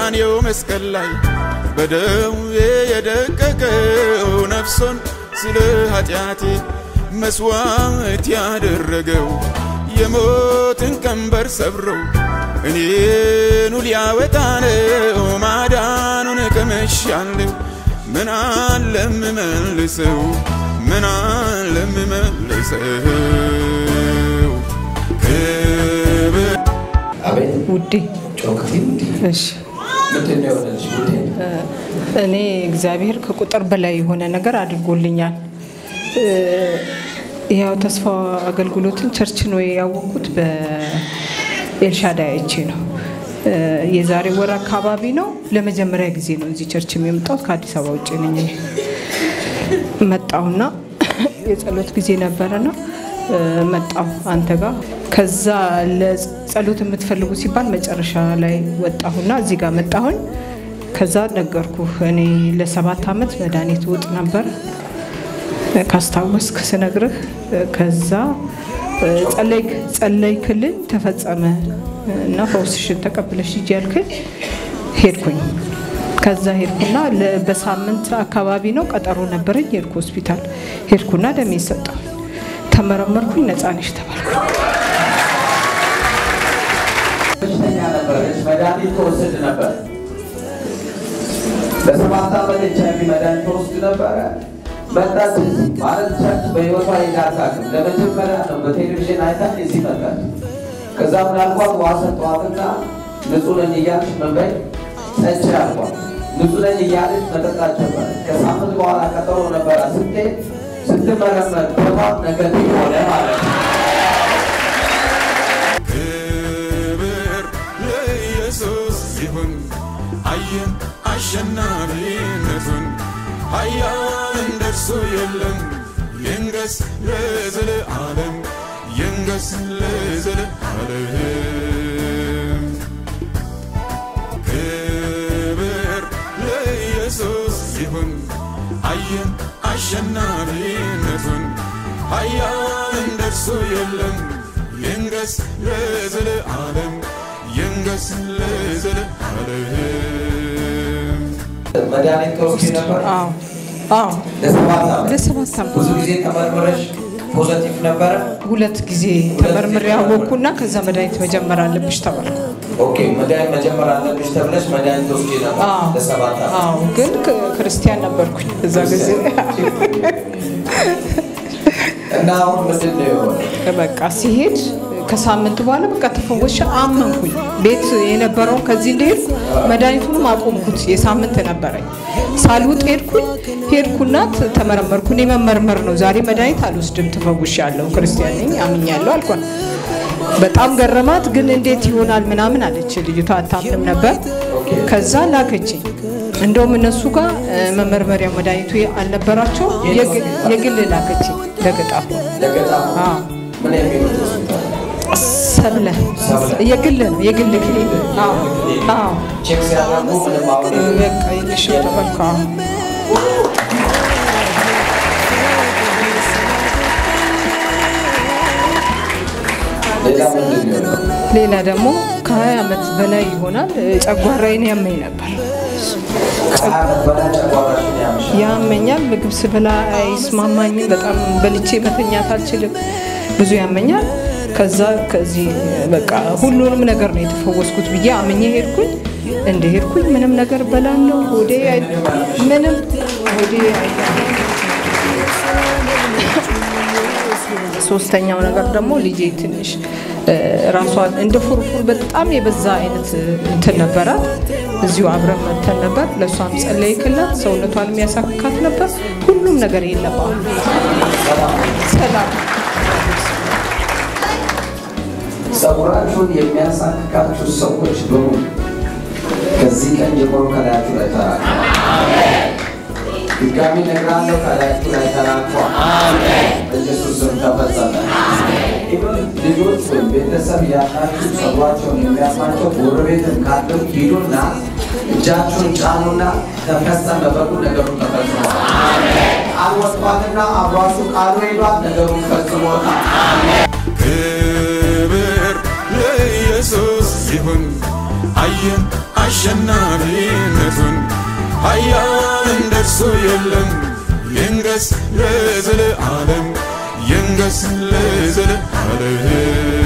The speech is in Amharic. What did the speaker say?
በቀራንዮው መስቀል ላይ በደዌ የደቀቀው ነፍሶን ስለ ኃጢአቴ መስዋዕት ያደረገው የሞትን ቀንበር ሰብረው እኔኑ ሊያወጣ ነው ማዳኑን ቀምሻለሁ። ምን አለ እምመልሰው ምን አለ እምመልሰው ክብር አቤት ውዴ ጮክቲ እሺ ምንድን ነው የሆነልሽ ውዴ? እኔ እግዚአብሔር ከቁጥር በላይ የሆነ ነገር አድርጎልኛል። እ፣ ያው ተስፋ አገልግሎትን ቸርች ነው ያወቅኩት በኤልሻዳይ አይቼ ነው። እ፣ የዛሬ ወር አካባቢ ነው ለመጀመሪያ ጊዜ ነው እዚህ ቸርች የመጣሁት። ከአዲስ አበባ ውጭ ነኝ እኔ። መጣሁና የጸሎት ጊዜ ነበረና እ፣ መጣሁ አንተ ጋር። ከዛ ለጸሎት የምትፈልጉ ሲባል መጨረሻ ላይ ወጣሁና እዚህ ጋር መጣሁኝ። ከዛ ነገርኩ እኔ ለሰባት ዓመት መድኃኒት ውጥ ነበር ካስታወስክ ስነግርህ። ከዛ ጸለይክ ጸለይክልኝ ተፈጸመ እና ፈውስሽን ተቀብለሽ ሂጂ ያልክኝ ሄድኩኝ። ከዛ ሄድኩና ለ- በሳምንት አካባቢ ነው ቀጠሮ ነበረኝ። ሄድኩ ሆስፒታል ሄድኩና ደሜ ሰጠሁኝ። ተመረመርኩኝ። ነፃ ነሽ ተባልኩኝ። በሽተኛ ነበረች። መድኃኒት ትወስድ ነበር። ለሰባት ዓመት ኤች አይ ቪ መድኃኒት ትወስድ ነበረ። መጣች እዚህ ማለት ቸርች በሕይወቷ የዳታቅም ለመጀመሪያ ነው በቴሌቪዥን አይታ እዚህ መጣች። ከዛ ምን አልኳት? ውሃ ሰጠኋትና ንጹህ ነኝ እያልሽ ምን በይ ጠጪ አልኳት። ንጹህ ነኝ እያለች መጠጣት ጀመረች። ከሳምንት በኋላ ቀጠሮ ነበረ። ስትሄድ ስትመረመር በጣም ነገቲቭ ሆነ ማለት ነው። ክብር ለኢየሱስ ይሁን። አየን አሸናፊነቱን ኃያል እንደርሱ የለም። ይንገስ ለዘለዓለም ይንገስ ለዘለዓለም። ክብር ለኢየሱስ ይሁን። አየን አሸናፊነቱን ኃያል እንደርሱ የለም። ይንገስ ለዘለዓለም ይንገስ ለዘለዓለም። መድኃኒት ትወስድ ነበር አዎ አዎ ለሰባት ዓመት ለሰባት ዓመት ብዙ ጊዜ ተመርምረሽ ፖዘቲቭ ነበረ። ሁለት ጊዜ ተመርምሬ ያወቅኩና ከዛ መድኃኒት መጀመር አለብሽ ተባልኩ። ኦኬ መድኃኒት መጀመር አለብሽ ተብለሽ መድኃኒት ትወስጂ ነበር አዎ ለሰባት ዓመት። አዎ፣ ግን ክ- ክርስቲያን ነበርኩኝ እዛ ጊዜ። እና አሁን ምንድን ነው የሆነው? በቃ ሲሄድ ከሳምንት በኋላ በቃ ተፈወሽ አመንኩኝ። ቤት የነበረውን ከዚህ እንደሄድኩ መድኃኒቱንም አቆምኩት። የሳምንት ነበረኝ ሳልውጥ ሄድኩኝ። ሄድኩና ት- ተመረመርኩ። እኔ መመርመር ነው ዛሬ መድኃኒት አልወስድም ትፈውሻለሁ፣ ክርስቲያን ነኝ አምኛለሁ አልኳት። በጣም ገረማት። ግን እንዴት ይሆናል ምናምን አለች። ልጅቷ አታምንም ነበር። ከዛ ላከችኝ። እንደውም እነሱ ጋር እ፣ መመርመሪያ መድኃኒቱ አልነበራቸው የግ- የግል ላከችኝ ለገጣፎ ለገጣፉ አዎ። ምን የሚሉት ሆስፒታል? ሰብለ ሰብለ። የግል ነው የግል ክሊኒክ። አዎ አዎ ቼክ ሲያደርጉ ምንም አሁን በቃ የለሽም ተባልኩ። አዎ ሌላ ምንድን ነው የሆነው? ሌላ ደግሞ ከ20 ዓመት በላይ ይሆናል እ፣ ጨጓራዬን ያመኝ ነበር። ከሀያ ዓመት በላይ ጨጓራሽን ያምሻል። ያመኛል። ምግብ ስበላ አይስማማኝም። በጣም በልቼ መተኛት አልችልም። ብዙ ያመኛል። ከዛ ከዚህ በቃ ሁሉንም ነገር ነው የተፈወስኩት ብዬ አምኜ ሄድኩኝ። እንደ ሄድኩኝ ምንም ነገር በላለሁ። ሆዴ አይ- ምንም ሆዴ አይ- ሶስተኛው ነገር ደግሞ ልጄ ትንሽ እ፣ ራሷን እንደ ፉርፉር በጣም የበዛ አይነት እ፣ እንትን ነበራት። እዚሁ አብረን መተን ነበር። ለእሷም ጸለይክላት፣ ሰውነቷን የሚያሳክካት ነበር። ሁሉም ነገር የለም አሁን ሰላም። ጸጉራችሁን የሚያሳክካችሁ ሰዎች በሙሉ ከዚህ ቀን ጀምሮ ከላያችሁ ላይ ተራግፏል። ድጋሚ እነግራለሁ፣ ከላያችሁ ላይ ተራግፏል። በኢየሱስ ስም ተፈጸመ። ኢቨን ልጆች ወይም ቤተሰብ ያላችሁ ጸጉራቸውን የሚያማቸው ጎረቤትም ካለው ሂዱና እጃችሁን ጫኑና ተፈጸመ በሉ። ነገሩ ተፈጽሟል። ቃል ወጥቷልና አብሯችሁ ቃሉ ሄዷል። ነገሩን ፈጽሞታል። ክብር ለኢየሱስ ይሁን። አየን አሸናፊነቱን ኃያል እንደርሱ የለም ይንገስ ለዘለዓለም ይንገስ ለዘለዓለም